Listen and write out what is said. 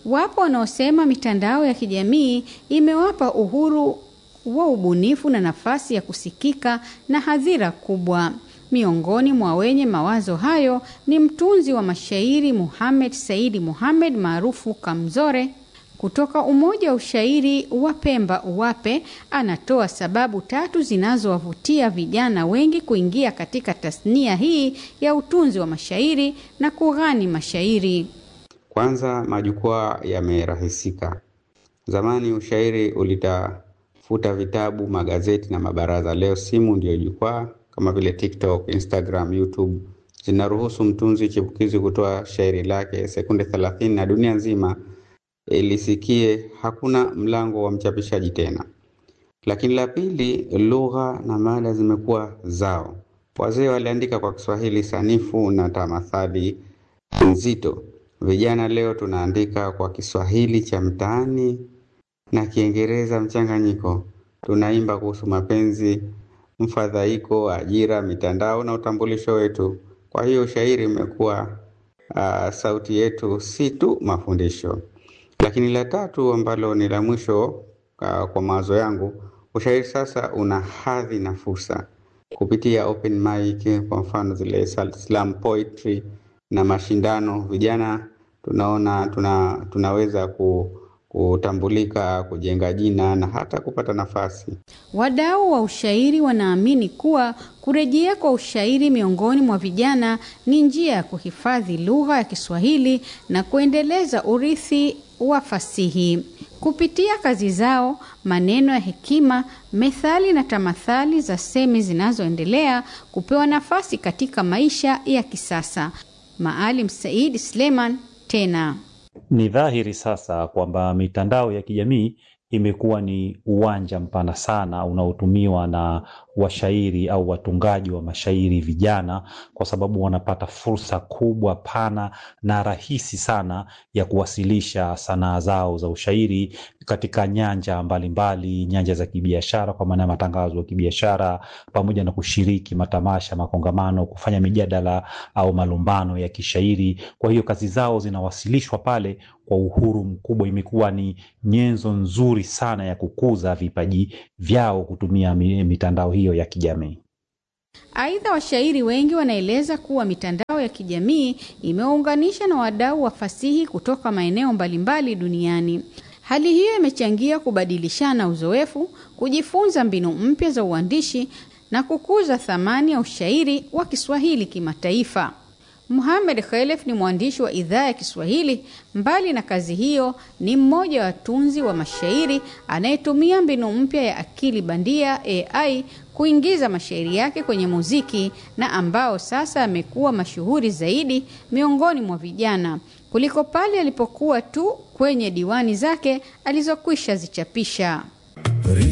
Wapo wanaosema mitandao ya kijamii imewapa uhuru wa ubunifu na nafasi ya kusikika na hadhira kubwa. Miongoni mwa wenye mawazo hayo ni mtunzi wa mashairi Muhammad Saidi Muhammad maarufu Kamzore kutoka Umoja wa Ushairi wa Pemba UWAPE. Anatoa sababu tatu zinazowavutia vijana wengi kuingia katika tasnia hii ya utunzi wa mashairi na kughani mashairi. Kwanza, majukwaa yamerahisika. Zamani ushairi ulitafuta vitabu, magazeti na mabaraza. Leo simu ndiyo jukwaa kama vile TikTok, Instagram, YouTube zinaruhusu mtunzi chipukizi kutoa shairi lake sekunde 30 na dunia nzima ilisikie. Hakuna mlango wa mchapishaji tena. Lakini la pili, lugha na mada zimekuwa zao. Wazee waliandika kwa Kiswahili sanifu na tamathali nzito. Vijana leo tunaandika kwa Kiswahili cha mtaani na Kiingereza mchanganyiko. Tunaimba kuhusu mapenzi, mfadhaiko, ajira, mitandao na utambulisho wetu. Kwa hiyo ushairi umekuwa uh, sauti yetu, si tu mafundisho. Lakini la tatu ambalo ni la mwisho uh, kwa mawazo yangu, ushairi sasa una hadhi na fursa kupitia open mic, kwa mfano zile slam poetry na mashindano. Vijana tunaona tuna, tunaweza ku, kutambulika, kujenga jina na hata kupata nafasi. Wadau wa ushairi wanaamini kuwa kurejea kwa ushairi miongoni mwa vijana ni njia ya kuhifadhi lugha ya Kiswahili na kuendeleza urithi wa fasihi. Kupitia kazi zao, maneno ya hekima, methali na tamathali za semi zinazoendelea kupewa nafasi katika maisha ya kisasa. Maalim Said Sleman tena Ni dhahiri sasa kwamba mitandao ya kijamii imekuwa ni uwanja mpana sana unaotumiwa na washairi au watungaji wa mashairi vijana, kwa sababu wanapata fursa kubwa pana na rahisi sana ya kuwasilisha sanaa zao za ushairi katika nyanja mbalimbali mbali, nyanja za kibiashara kwa maana ya matangazo ya kibiashara, pamoja na kushiriki matamasha, makongamano, kufanya mijadala au malumbano ya kishairi. Kwa hiyo kazi zao zinawasilishwa pale kwa uhuru mkubwa. Imekuwa ni nyenzo nzuri sana ya kukuza vipaji vyao kutumia mitandao hiyo ya kijamii. Aidha, washairi wengi wanaeleza kuwa mitandao ya kijamii imewaunganisha na wadau wa fasihi kutoka maeneo mbalimbali duniani. Hali hiyo imechangia kubadilishana uzoefu, kujifunza mbinu mpya za uandishi na kukuza thamani ya ushairi wa Kiswahili kimataifa. Muhammad Khelef ni mwandishi wa idhaa ya Kiswahili. Mbali na kazi hiyo, ni mmoja wa watunzi wa mashairi anayetumia mbinu mpya ya akili bandia AI kuingiza mashairi yake kwenye muziki na ambao sasa amekuwa mashuhuri zaidi miongoni mwa vijana kuliko pale alipokuwa tu kwenye diwani zake alizokwisha zichapisha.